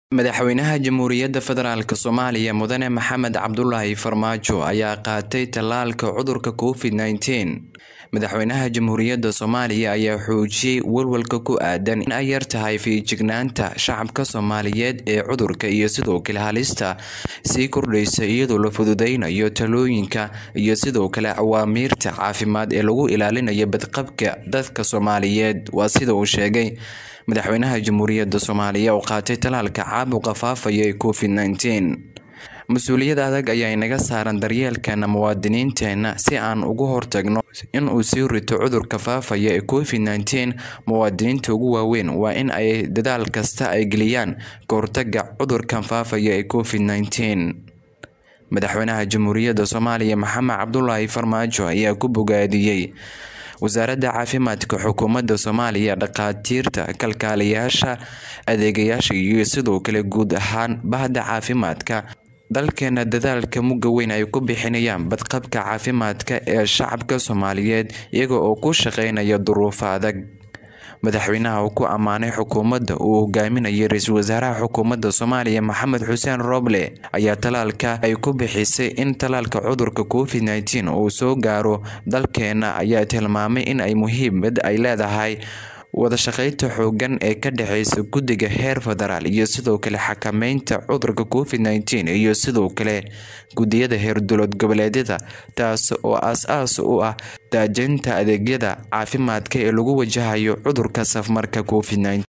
Madaxweynaha Jamhuuriyadda Federaalk Soomaaliya Mudane Maxamed Cabdulaahi Farmaajo ayaa qaatay tallaalka cudurka Covid-19. Madaxweynaha Jamhuuriyadda Soomaaliya ayaa xoojiyay walwalka ku aadan in ay yartahay feejignaanta shacabka Soomaaliyeed ee cudurka iyo sidoo kale halista sii kordhaysa iyadoo la fududeynayo talooyinka iyo sidoo kale awaamiirta caafimaad ee lagu ilaalinayo badqabka dadka Soomaaliyeed. Waa sida uu sheegay Madaxweynaha Jamhuuriyadda Soomaaliya oo qaatay tallaalka caabuqa faafaya ee Covid-19. Mas'uuliyad adag ayaa inaga saaran daryeelkeena muwaadiniinteena si aan uga hortagno in uu sii rito cudurka faafaya ee Covid-19. Muwaadiniinta ugu waaweyn waa in ay dadaal kasta ay geliyaan ka hortagga cudurkan faafaya ee Covid-19. Madaxweynaha Jamhuuriyadda Soomaaliya Maxamed Cabdulaahi Farmaajo ayaa ku bogaadiyay Wasaaradda Caafimaadka Xukuumadda Soomaaliya, dhakhaatiirta, kalkaaliyeyaasha, adeegayaasha iyo sidoo kale guud ahaan bahda caafimaadka dalkeena dadaalka mugga weyn ay ku bixinayaan badqabka caafimaadka ee shacabka Soomaaliyeed iyaga oo ku shaqeynaya duruufo adag. Madaxweynaha oo ku ammaanay xukuumadda uu hogaaminayo Ra'iisul Wasaaraha Xukuumadda Soomaaliya Maxamed Xuseen Roble ayaa tallaalka ay ku bixisay in tallaalka cudurka Covid-19 uu soo gaaro dalkeena ayaa tilmaamay in ay muhiimad ay leedahay wada shaqeynta xooggan ee ka dhexeysa guddiga heer federaal iyo sidoo kale xakameynta cudurka Covid-19 iyo sidoo kale guddiyada heer dowlad goboleedyada taas oo aas-aas u ah daajinta adeegyada caafimaadka ee lagu wajahayo cudurka safmarka Covid-19.